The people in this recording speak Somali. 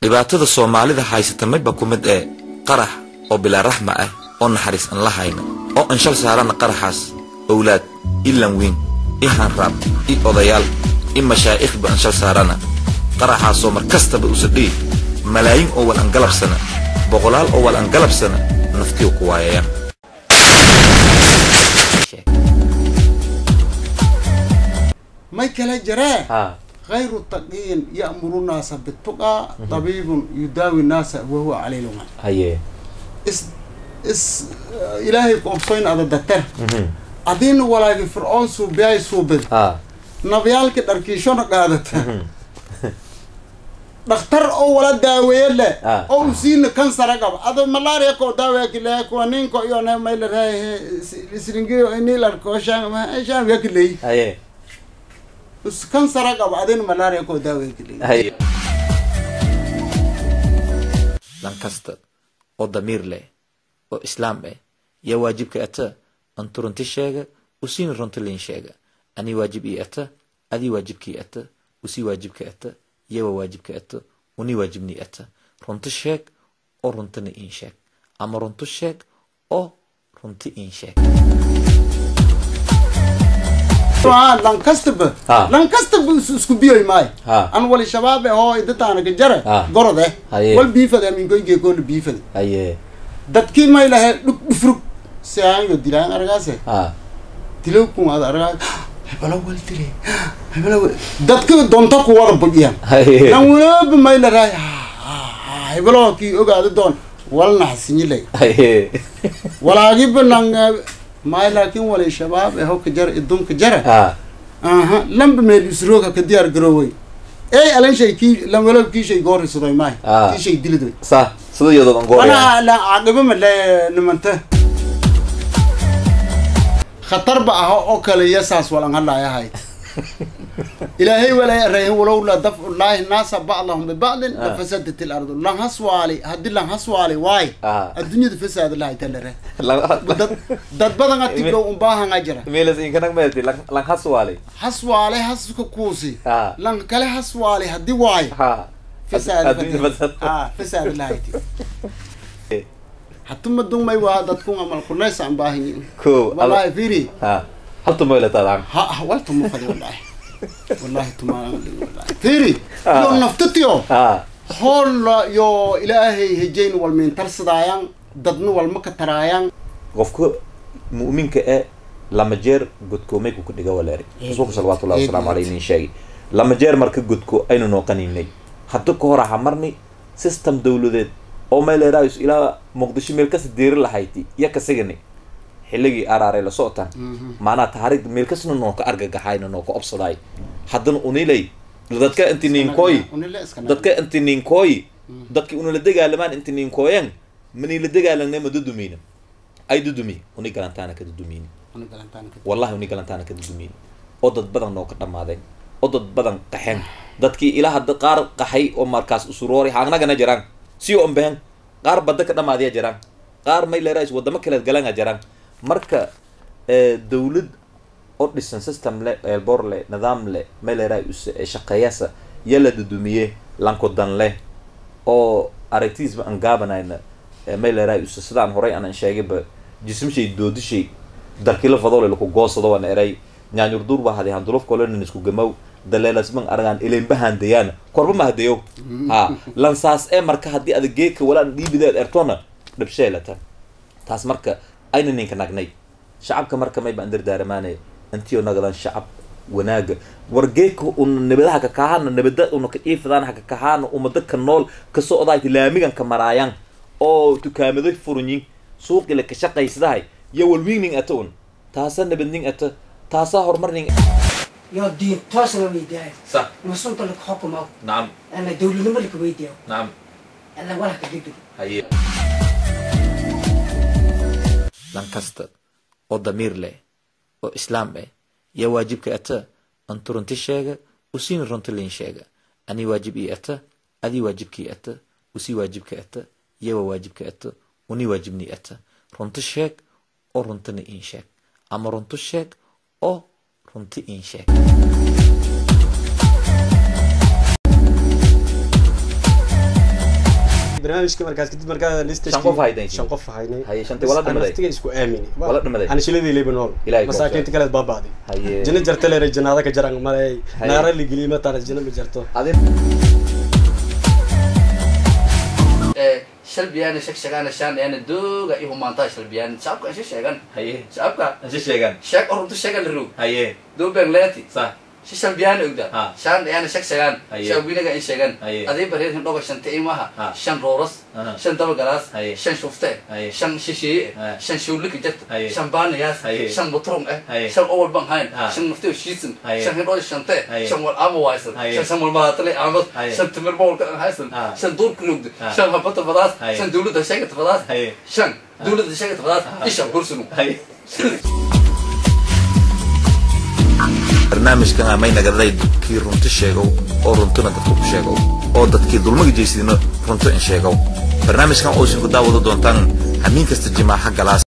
dhibaatada soomaalida haysata mayba ku mid ee qarax oo bilaa raxma ah oo naxariis aan la hayna oo aan shal saarana qaraxaas owlaad i lanwiin i hanraab i odayaal i mashaa'ikhba aan shal saarana qaraxaasoo mar kastaba usadhii malaayiin oo wal aan galabsana boqolaal oo wal aan galabsana naftiyu ku waayayaan may kala jiree ها غير التقين يأمر الناس بالتقى طبيب يداوي الناس وهو عليه لغة هي is is ilaahay qoobsoyn ada dater مهم. adiin walaagi fircoon suubiyaay suubid ها nabyaalkii dharkiishona qaadata dhakhtar oo wala daaweeye leh Ah. oo u siina kansara qaba ado malaria koo daaweekile kuwa ninko iyo ne maylaraahe isringiyo inilarko shaamyakiley هي us kansara qaba adin malaria koo daaweekiley هي lan kasta oo damiir leh oo islaam ah yaa waajibka ata antu runti sheega usiina runti liin sheega ani waajib ii ata adii waajibkii ata usii waajibka ata yawa waajibka ata uni waajibnii ata runti sheeg oo runtina iin sheeg ama runti sheeg oo runti iin sheeg lan kastaba Ah. lan kastaba is- isku biyoy maayo Ah. an wali shabaabe oo idataana ka jare Ah. gorode Haye. wal biifade aminkoyge koona biifade هي dadkii may lahe dhug dhufrug si aanyo dilaan argaase ها dilow kun ada argaa hebelo wal dile hebelo wal dadka donto ku wada budiyaan هي lan walaba may laraay hebelo kii ogaada doon wal naxsinyilay هي walaagiba lan may laakiin wali shabaab eho ka jara idunka jara ها aha lamba meel isrooga ka diyaar garooway ey alan shay kii lan walaba kii shay goori suday maay Ah. kii shay dilidoy صح سيدو يدو انقول wana la caqibo ma le nimanta khatar ba ah oo kale iyo saas walan hadlaayahay ilaahay walay arayhin walowla dafcu llaahi naasa bacdahum bibacdin Ah. lafasadat ilardu lan haswaali haddii lan haswaali waay Ah. adduunyada fasaad lahay talare لا dad dad badan atibdhow umbaahangaa jira ميلس إن كانك ميلتي لان لان حسوالي haswaale haska kuusi Ah. lan kale haswaali haddii waay ها fasaad الدنيا فسد ah fasaad lahayti hatuma dumay waa dadkun amal kunaysa aan baahanyin كو wallahi fiiri ها حطوا ميلة طبعا ha ha wal tuma fadi wallahi wallahi tuma wallahi fiiri Ah. yo naftatiyo ها hoolla yo ilaahay hejayn wal miintarsadaayan dadna walma ka taraayaan qofka mu'minka ee lama jeer godkoomay ku dhiga waleeri rasuulka salawaatu llahi wasalaamu Eed. caleyh nin sheegay lama jeer marka godko aynu nooqaninay hadda ka hor aha marni system dawladeed oo meeleeraayus ilaa muqdisho meel kasta deeri lahayti iyo kasigani xilligii araaray la socotaan maanaa taariikhda meel kasna noo ka argagaxayna noo ka obsadaay haddana unilay dadka inti ninkooyi Unile iska naga. dadka inti ninkooyi dadki unala dagaalamaan inti ninkooyan manila dagaalanay ma dudumina ay dudumi uni galantaana ka dudumini Una galantaan ka- wallahi uni galantaana ka dudumini oo dad badan noo ka dhammaadeen oo dad badan qaxeen dadkii ilaa hadda qaar qaxay oo markaas usuroori haanagana jiraan si on behen qaar badda ka dhammaadiya jiraan qaar may leerais wadamo kaleed galanga jiraan marka eh, dawlad oo dhisan system le eelbor le nidaam le may leerais shaqeeyasa yala dudumiye lankodan leh oo aragtidiisba aan gaabanayna may leerais sidaan horay aanan sheegayba jismshay doodishay darkila fadole laku goosado waan eray nyaanyur dur ba hadi handuluf kolonin isku gamaw daleelasman aragaan ilenba handayaana korba ma hadayo ha lansaas ee marka haddii ada geeka walaan dhiibideed ertona dhabsheelata taas marka ayna ninka nagnay shacabka marka may baan dardaaramaanaya intiyo nagadan shacab wanaaga war geeka una nabadaha ka kahaana nabada una ka iifadaan haka kahaana umada ka nool ka socdaay laamigan ka maraayaan oo tukaamado furunyin suuqila ka shaqaysadahay iyo walwiigning ata un taasa nabadning ata taasaa horumarning يا دين توصل ويداي صح مسلط لك حكم أو نعم أنا دولة نملك ويداي نعم أنا ولا كجدو haye lan kasta oo damiir leh oo islaam ah yaa waajibka ata antu runti sheega usiina runti liin sheega ani waajib ii ata adii waajibkii ata usii waajibka ata yawa waajibka ata uni waajibnii ata runti sheeg oo runtina iin sheeg ama runti sheeg oo runti iin sheeg barnaamijka markaas kadib markaa lista Shan qof haydeen. shan qof haynay Haye, shantii wala dhimaday. naftiga isku aamini Wala dhimaday. ana shiladii leba nool Ilaahay ku masaakiinta kale baabaaday haye jina jarta leera janaada ka jaran malay Haye. naara la geliyo mataan jina ma jarto adin shalbiyaan shegshegaan shaan eena dooga iyo humaantaa shalbiyaan shacabka aan sheegan haye shacabka ansi sheegan sheeg oruntu sheegan la roog haye doobeen leeti sa si shalbiyaan ogda Ha. shaan eena shegshegaan Haye. shaabinaga in sheegan Haye. adii bareer hindhoga shanta imaha Ha. shan rooras Aha. shan dabagalaas Haye. shan shufte Haye. shan shisheeye Haye. shan shuulika jarta Haye. shan baanayaas Haye. shan butrum eh Haye. shan owal bang hayn Ha. shan nafteo shiisan Haye. shan hindhoo shante Haye. shan wal ama waysan Haye. shan shan wal malaatale aamad Haye. shan timir bowlka aan haysan Ha. shan duurka rogda Ha. shan habata fadaas Haye. shan dawladda sheegata fadaas Haye. shan dawladda sheegata fadaas ishan gursunu haye barnaamijkan amay nagaday kii runti sheegow oo runtuna dadka ku sheegow oo dadkii dulmiga jeysidina runto in sheegow barnaamijkan oo isin ku daawada doontaan hamiin kasta jimaaxa galaas